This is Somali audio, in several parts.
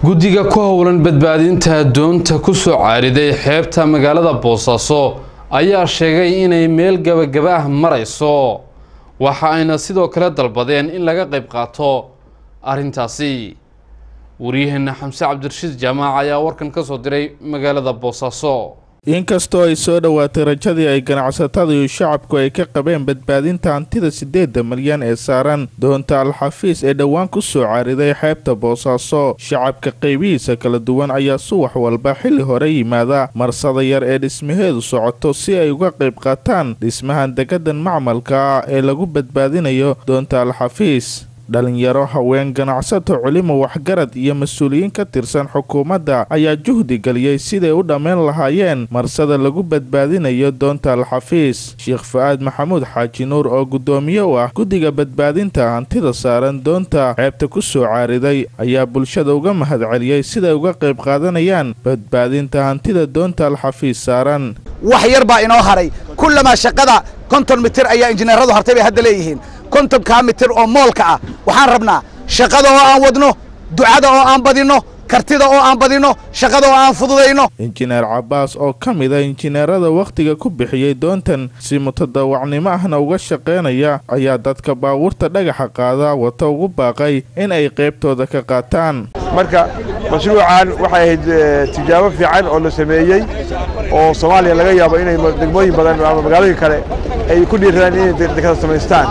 guddiga ku howlan badbaadinta doonta ku soo caariday xeebta magaalada boosaaso ayaa sheegay inay meel gabagaba ah marayso waxa ayna sidoo kale dalbadeen in laga qayb qaato arrintaasi waryaheena xamse cabdirashiid jaamaac ayaa warkan ka soo diray magaalada boosaaso inkastoo ay soo dhowaatay rajadii ay ganacsatada iyo shacabku ay ka qabeen badbaadinta hantida siddeedda malyan ee saaran doonta al-xafiis ee dhowaan ku soo caariday xeebta boosaaso shacabka qaybihiisa kala duwan ayaa subax walba xilli hore yimaada marsada yar ee dhismaheedu socoto si ay uga qayb qaataan dhismahan degadan macmalka ah ee lagu badbaadinayo doonta al-xafiis dhalinyaro haween ganacsato culimo waxgarad iyo mas-uuliyiin ka tirsan xukuumadda ayaa juhdi geliyey siday u dhammayn lahaayeen marsada lagu badbaadinayo doonta al-xafiis sheekh fa-aad maxamuud xaaji nuur oo guddoomiye u ah guddiga badbaadinta hantida saaran doonta ceebta ku soo caariday ayaa bulshada uga mahadceliyey siday uga qayb qaadanayaan badbaadinta hantida doonta al-xafiis saaran wax yar baa inoo haray kullamaa shaqada konton mitir ayaa injineeradu hartay bay hadda leeyihiin kontonkaa mitir oo moolka ah waxaan rabnaa shaqada oo aan wadno ducada oo aan badinno kartida oo aan badinno shaqada oo aan fududayno injineer cabbaas oo ka mid a injineerada wakhtiga ku bixiyey doontan si mutadawacnimo ahna uga shaqaynaya ayaa dadka baabuurta dhagaxa qaada wata ugu baaqay in ay qaybtooda ka qaataan marka mashruucan waxay ahayd tijaabo fiican oo la sameeyey oo soomaaliya laga yaabo inay degmooyin badan ama magaalooyin kale ay ku dhiiradaan inay dekada samaystaan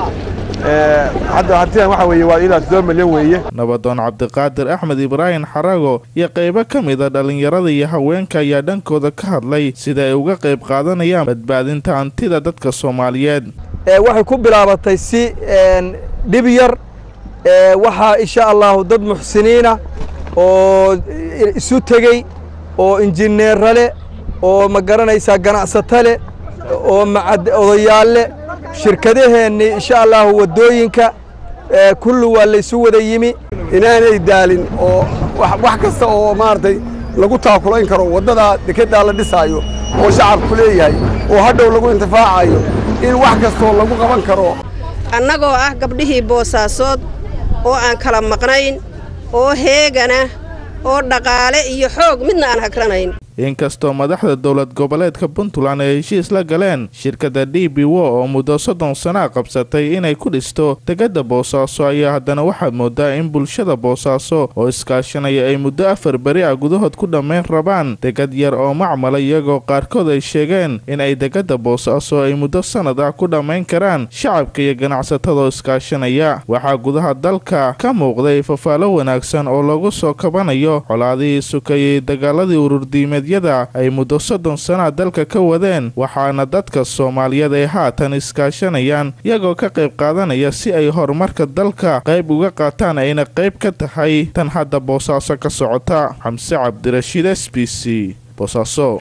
hadda hantidan waxa weeye waa ilaa toddoba milyan weeye nabadoon cabdiqaadir axmed ibraahim xarago iyo qaybo ka mid a dhallinyarada iyo haweenka ayaa dhankooda ka hadlay sida ay uga qayb qaadanayaan badbaadinta hantida dadka soomaaliyeed waxay ku bilaabatay si dhib yar waxaa insha allahu dad muxsiniina oo isu tegey oo injineera leh oo ma garanaysaa ganacsato leh oo odayaal leh shirkadaheenni insha allahu waddooyinka kulli waa laysu wada yimi inaanay daalin oo wax kasta oo maaragtay lagu taakulayn karo waddadaa dekeddaa la dhisaayo oo shacabku leeyahay oo hadhow lagu intifaacayo in wax kastoo lagu qaban karo annagoo ah gabdhihii boosaasood oo aan kala maqnayn oo heegana oo dhaqaale iyo xoog midna aan hagranayn inkastoo madaxda dowlad goboleedka puntland ay heshiis la galeen shirkadda d b wo oo muddo soddon sanaa qabsatay inay ku dhisto degada boosaaso ayaa haddana waxaad moodaa in bulshada boosaaso oo iskaashanaya ay muddo afar beri ah gudahood ku dhammayn rabaan degad yar oo macmala iyagoo qaarkood ay sheegeen in ay degada boosaaso ay muddo sannad ah ku dhammayn karaan shacabka iyo ganacsatadaoo iskaashanaya waxaa gudaha dalka ka muuqday fafaalo wanaagsan oo lagu soo kabanayo colaadihii sukayey dagaaladii ururdiimeed ay muddo soddon sanaa dalka ka wadeen waxaana dadka soomaaliyeed ay haatan iskaashanayaan iyagoo ka qayb qaadanaya si ay horumarka dalka qayb uga qaataan ayna qayb ka tahay tan hadda boosaaso ka socota xamse cabdirashiid s b c boosaaso